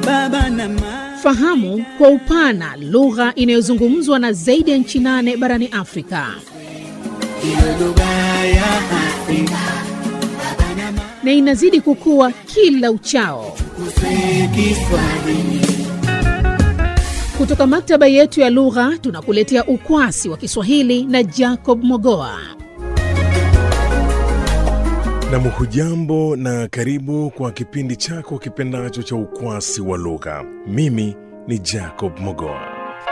baba na mama. Fahamu kwa upana lugha inayozungumzwa na zaidi ya nchi nane barani Afrika. Iwe lugha ya Afrika na inazidi kukua kila uchao. kusema Kiswahili. Kutoka maktaba yetu ya lugha tunakuletea ukwasi wa Kiswahili na Jacob Mogoa. Nam, hujambo na karibu kwa kipindi chako kipendacho cha ukwasi wa lugha. Mimi ni Jacob Mogoa.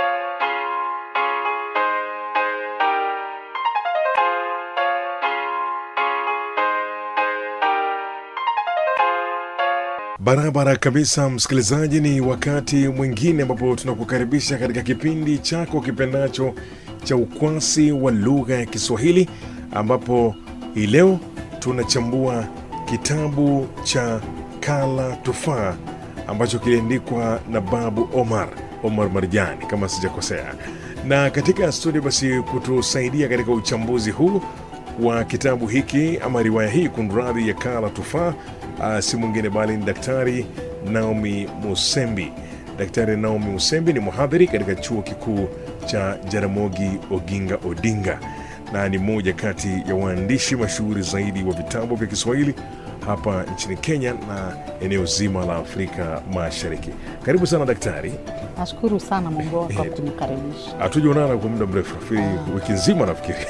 Barabara kabisa, msikilizaji, ni wakati mwingine ambapo tunakukaribisha katika kipindi chako kipendacho cha ukwasi wa lugha ya Kiswahili, ambapo hii leo tunachambua kitabu cha Kala Tufaa ambacho kiliandikwa na Babu Omar Omar Marjani kama sijakosea. Na katika studio basi kutusaidia katika uchambuzi huu wa kitabu hiki ama riwaya hii kunradhi, ya Kala Tufaa uh, si mwingine bali ni Daktari Naomi Musembi. Daktari Naomi Musembi ni mhadhiri katika chuo kikuu cha Jaramogi Oginga Odinga na ni mmoja kati ya waandishi mashuhuri zaidi wa vitabu vya Kiswahili hapa nchini Kenya na eneo zima la Afrika Mashariki. Karibu sana daktari. Nashukuru sana Mongoa kwa kunikaribisha. Hatujaonana kwa muda mrefu, nafikiri wiki nzima nafikiri.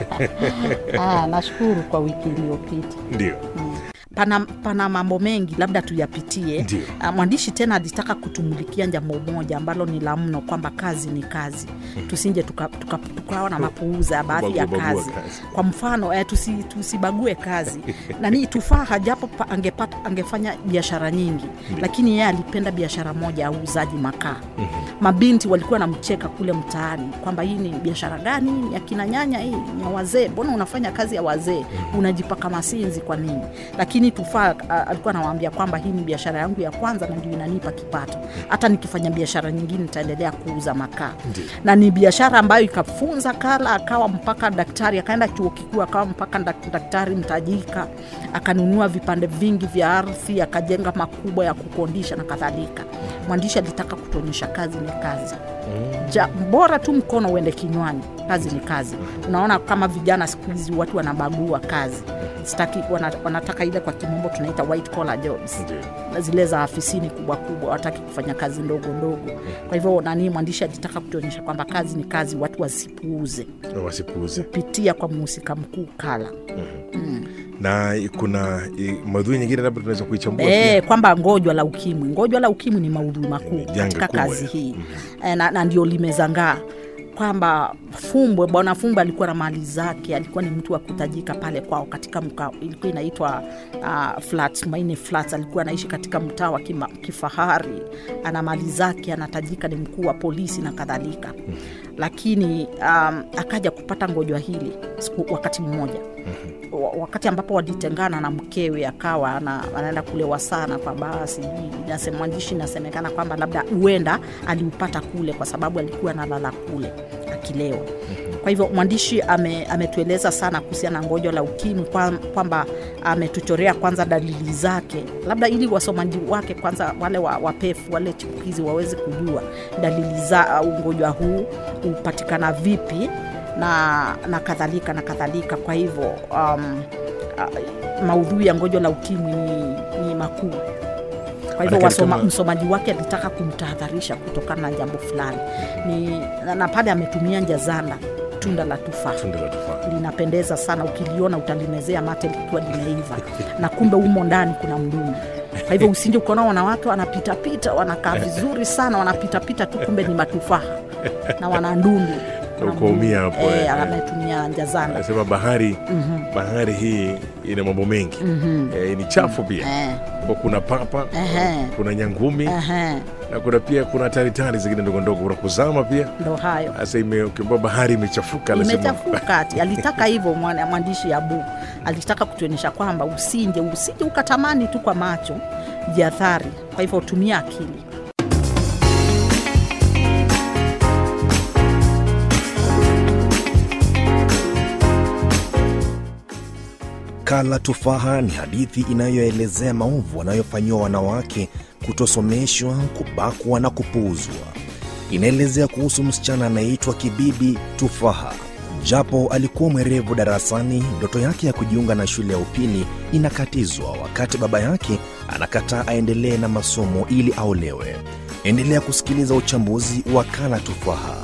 Ah, nashukuru kwa wiki iliyopita. Ndio, pana, pana mambo mengi labda tuyapitie. Ndio. Ah, Mwandishi tena alitaka kutumulikia jambo moja ambalo ni la mno, kwamba kazi ni kazi, tusinje tukawa tuka, tuka tukawa na mapuuza ya baadhi ya Kubagua- bagua kazi. kazi. Kwa mfano eh, tusi, tusibague kazi nani Tufaha japo pa- angepata, angefanya biashara nyingi, lakini yeye alipenda biashara moja ya uuzaji makaa. Mabinti walikuwa namcheka kule mtaani kwamba hii ni biashara gani? Ni ya kina nyanya, hii ni ya wazee, mbona unafanya kazi ya wazee, unajipaka masinzi kwa nini? Lakini Tufaa a- alikuwa anawaambia kwamba hii ni biashara yangu ya kwanza na ndio inanipa kipato, hata nikifanya biashara nyingine nitaendelea kuuza makaa Ndio. na ni biashara ambayo ikafunza Kala akawa mpaka daktari, akaenda chuo kikuu akawa mpaka dak- daktari mtajika, akanunua vipande vingi vya ardhi, akajenga makubwa ya kukondisha na kadhalika. Mwandishi alitaka kutuonyesha kazi ni kazi ja, bora tu mkono uende kinywani, kazi ni kazi. Unaona kama vijana siku hizi watu wanabagua kazi, sitaki wana, wanataka ile kwa kimombo tunaita white collar jobs ndio. na zile za afisini kubwa kubwa, wataki kufanya kazi ndogo ndogo. Kwa hivyo nani, mwandishi alitaka kutuonyesha kwamba kazi ni kazi, watu wasipuuze Na wasipuuze. kupitia kwa mhusika mkuu Kala. Na kuna eh, maudhui nyingine labda tunaweza kuichambua E, pia. kwamba ngojwa la ukimwi, ngojwa la ukimwi ni maudhui makuu Ni janga katika kubwa, kazi eh. hii e, na, na ndio limezangaa kwamba Fumbwe, bwana Fumbwe alikuwa na mali zake, alikuwa ni mtu wa kutajika pale kwao katika mkaa, ilikuwa inaitwa uh, flats, Maine Flats. Alikuwa anaishi katika mtaa wa kima- kifahari, ana mali zake, anatajika, ni mkuu wa polisi na kadhalika, lakini um, akaja kupata ngojwa hili siku, wakati mmoja wa- wakati ambapo walitengana na mkewe akawa ana- anaenda kulewa sana kwa baa sijui nasema- mwandishi inasemekana kwamba labda huenda aliupata kule kwa sababu alikuwa analala kule akilewa kwa hivyo mwandishi ame, ametueleza sana kuhusiana na ngojo la ukimwi kwa- kwamba ametuchorea kwanza dalili zake labda ili wasomaji wake kwanza wale wa, wapefu wale chipukizi waweze kujua dalili za uh, ugonjwa huu hupatikana vipi na, na kadhalika na kadhalika kwa hivyo um, uh, maudhui ya ngojo la ukimwi ni, ni makuu kwa hivyo Manake wasoma, kama- msomaji wake alitaka kumtahadharisha kutokana na jambo fulani ni, na, na pale ametumia njazanda tunda la tufaa Tunda la tufaa. linapendeza sana ukiliona utalimezea mate likiwa limeiva na kumbe humo ndani kuna mdumu kwa hivyo usinde ukaona wanawake wanapitapita wanakaa vizuri sana wanapitapita tu kumbe ni matufaha na wana ndundu Na ukaumia hapo, Eh, eh. ametumia njazanda Anasema bahari bahari hii ina mambo mengi eh, ni chafu pia Eh, Kwa kuna papa Ehe. kuna nyangumi ehe, na kuna pia kuna taritari zingine ndogo ndogo kuna kuzama pia ndo hayo sasa ime- ukiambiwa bahari imechafuka anasema- imechafuka ati alitaka hivyo mwana- mwandishi abu alitaka kutuonyesha kwamba usinje usije ukatamani tu kwa macho jiathari kwa hivyo tumia akili Kala Tufaha ni hadithi inayoelezea maovu wanayofanyiwa wanawake kutosomeshwa, kubakwa na kupuuzwa. Inaelezea kuhusu msichana anayeitwa Kibibi Tufaha. Japo alikuwa mwerevu darasani, ndoto yake ya kujiunga na shule ya upili inakatizwa wakati baba yake anakataa aendelee na masomo ili aolewe. Endelea kusikiliza uchambuzi wa Kala Tufaha.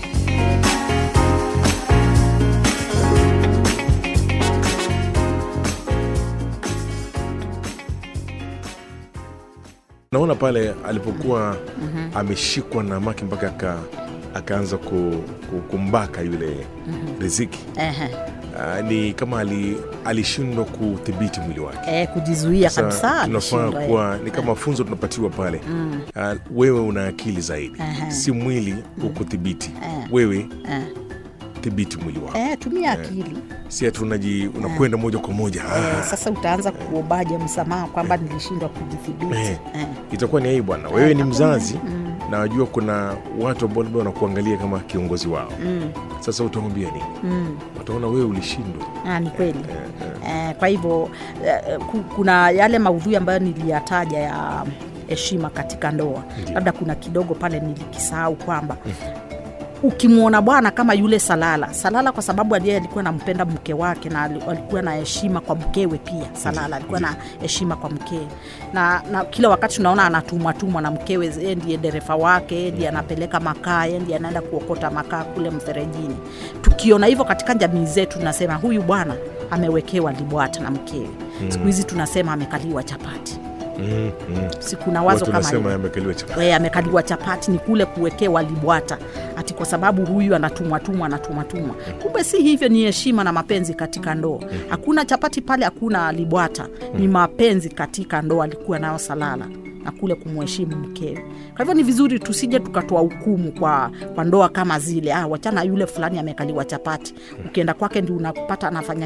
naona pale alipokuwa ameshikwa na maki mpaka aka, akaanza ku, ku, kumbaka yule riziki Ehe. Ah, ni kama ali, alishindwa kudhibiti mwili wake Eh, kujizuia Sasa kabisa tunafaa alishindwa, eh. kuwa ni kama funzo tunapatiwa pale Ah, wewe una akili zaidi Aha. si mwili ukudhibiti Eh. wewe Eh. dhibiti mwili wako Eh, tumia akili si ati unaji unakwenda moja kwa moja eh, Ah, sasa utaanza kuombaje msamaha kwamba nilishindwa kujidhibiti Eh. eh. itakuwa ni aibu bwana wewe ni hakuna. mzazi na wajua kuna watu ambao labda wanakuangalia kama kiongozi wao sasa utaambia nini wataona wewe ulishindwa Ah, ni kweli eh, kwa hivyo eh, ku- kuna yale maudhui ambayo niliyataja ya heshima katika ndoa Ndiyo. labda kuna kidogo pale nilikisahau kwamba ukimwona bwana kama yule salala salala kwa sababu aliye alikuwa nampenda mke wake na ali- alikuwa na heshima kwa mkewe pia salala alikuwa na heshima kwa mkewe na, na kila wakati tunaona anatumwatumwa na mkewe yeye ndiye dereva wake yeye ndiye anapeleka makaa yeye ndiye anaenda kuokota makaa kule mferejini tukiona hivyo katika jamii zetu tunasema huyu bwana amewekewa libwata na mkewe siku hizi tunasema amekaliwa chapati mm, mm. sikuna wazo watu kama wanasema hilo yamekaliwa chapa e, amekaliwa chapati ni kule kuwekewa libwata ati kwa sababu huyu anatumwatumwa anatumwatumwa kumbe si hivyo ni heshima na mapenzi katika ndoa hakuna chapati pale hakuna libwata ni mapenzi katika ndoa alikuwa nayo salala na kule kumheshimu mkewe kwa hivyo ni vizuri tusije tukatoa hukumu kwa, kwa ndoa kama zile ah, wachana yule fulani amekaliwa chapati ukienda kwake ndi unapata anafanya